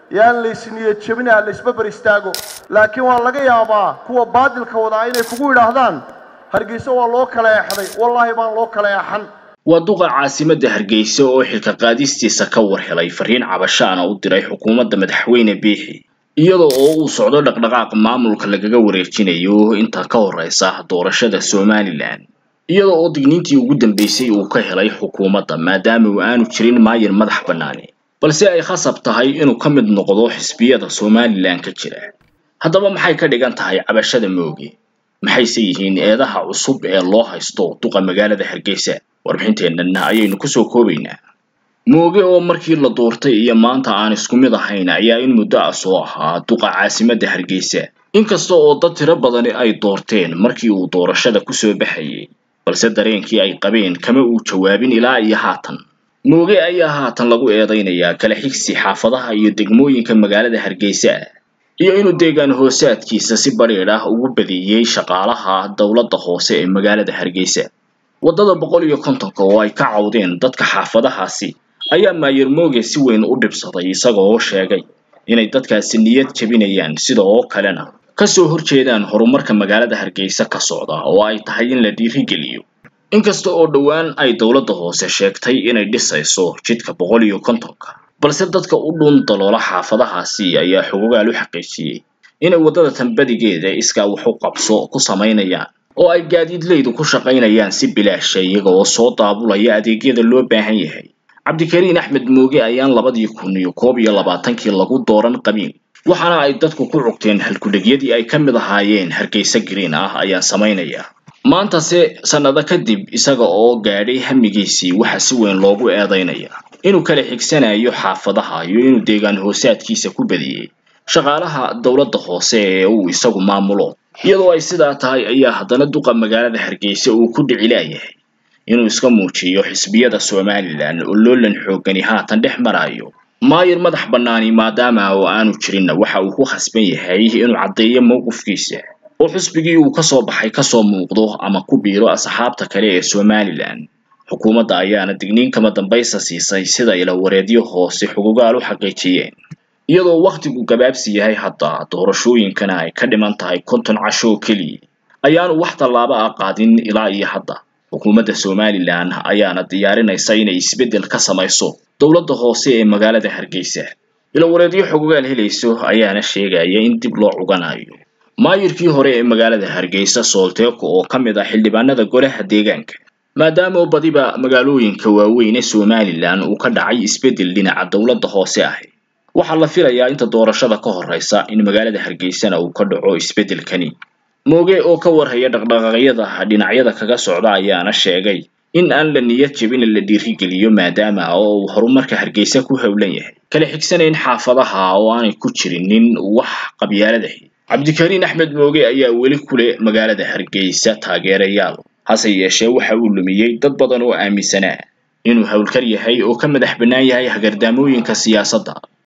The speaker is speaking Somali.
yaan laysniyad jebina laysbabar istaago laakiin waa laga yaabaa kuwa baadilka wadaa inay kugu yidhaahdaan hargeysa waa loo kala eexday wallaahi baan loo kala eexan waa duqa caasimadda hargeysa oo xilka qaadistiisa ka war helay fariin cabashaana u diray xukuumadda madaxweyne biixi iyadoo oo uu socdo dhaqdhaqaaq maamulka lagaga wareejinayo inta ka horeysa doorashada somalilan iyadoo oo digniintii ugu dambeysay uu ka helay xukuumadda maadaama uu aanu jirin maayir madax bannaani balse ay khasab tahay inuu ka mid noqdo xisbiyada somalilan ka jira haddaba maxay ka dhigan tahay cabashada mooge maxayse yihiin eedaha cusub ee loo haysto duqa magaalada hargeysa warbixinteennana ayaynu kusoo koobaynaa mooge oo markii la doortay iyo maanta aan isku mid ahayn ayaa in muddo ah soo ahaa duqa caasimadda hargeysa inkasta oo dad tiro badani ay doorteen markii uu doorashada kusoo baxayay balse dareenkii ay qabeen kama uu jawaabin ilaa iyo haatan mooge ayaa haatan lagu eedaynayaa kala xigsi xaafadaha iyo degmooyinka magaalada hargeysa iyo inuu deegaan hoosaadkiisa si badhiidh ah ugu badiyey shaqaalaha dowladda hoose ee magaalada hargeysa waddada boqol iyo kontonka oo ay ka cawdeen dadka xaafadahaasi ayaa maayir mooge si weyn u dhibsaday isagoo sheegay inay dadkaasi niyad jebinayaan sida oo kalena kasoo horjeedaan horumarka magaalada hargeysa ka socda oo ay tahay in la dhiirigeliyo inkasta oo dhowaan ay dowladda hoose sheegtay inay dhisayso jidka boqol iyo kontonka balse dadka u dhun daloola xaafadahaasi ayaa xogogaal u xaqiijiyey inay waddada tambadigeeda iskaa wax u qabso ku samaynayaan oo ay gaadiidleydu ku shaqaynayaan si bilaasha iyaga oo soo daabulaya adeegyada loo baahan yahay cabdikariin axmed mooge ayaan labadii kun iyo koob iyo labaatankii lagu dooran qabiil waxaana ay dadku ku cugteen halkudhegyadii ay ka mid ahaayeen hargeysa green ah ayaan samaynaya maantase sannado kadib isaga oo gaadhay hamigiisii waxa si weyn loogu eedaynaya inuu kala xigsanayo xaafadaha iyo inuu deegaan hoosaadkiisa ku badiyey shaqaalaha dowladda hoose ee uu isagu maamulo iyadoo ay sidaa tahay ayaa haddana duqa magaalada hargeysa uu ku dhicilaayahay inuu iska muujiyo xisbiyada somalilan oo loolan xoogani haatan dhex marayo maayir madax bannaani maadaama oo aanu jirinna waxa uu ku khasban yahay inuu caddeeyo mowqifkiisa oo xisbigii uu kasoo baxay kasoo muuqdo ama ku biiro asxaabta kale ee somalilan xukuumadda ayaana digniin kama dambaysa siisay sida ila wareedyo hoose xugugaal u xaqiijiyeen iyadoo wakhtigu gabaabsi yahay hadda doorashooyinkana ay ka dhiman tahay konton casho oo keliya ayaanu wax tallaabo ah qaadin ilaa iyo hadda xukuumadda somalilan ayaana diyaarinaysa inay isbeddel ka samayso dowladda hoose ee magaalada hargeysa ila wareedyo xogogaal helayso ayaana sheegaya in dib loo cuganayo maayirkii hore ee magaalada hargeysa soolteeko oo ka mid ah xildhibaanada golaha deegaanka maadaama badiba magaalooyinka waaweyn ee somalilan uu ka dhacay isbeddel dhinaca dowladda hoose ahi waxaa la filayaa inta doorashada ka horeysa in magaalada hargeysana uu ka dhaco isbeddelkani mooge oo ka warhaya dhaqdhaqaaqyada dhinacyada kaga socda ayaana sheegay in aan la niyad jebin la dhiirigeliyo maadaama oo uu horumarka hargeysa ku howlan yahay kala xigsanayn xaafadaha oo aanay ku jirinin wax qabyaaladahi cabdikariin axmed mooge ayaa weli kule magaalada hargeysa taageerayaal hase yeeshee waxa uu lumiyey dad badan oo aaminsanaa inuu howlkar yahay oo ka madax bannaan yahay hagardaamooyinka siyaasadda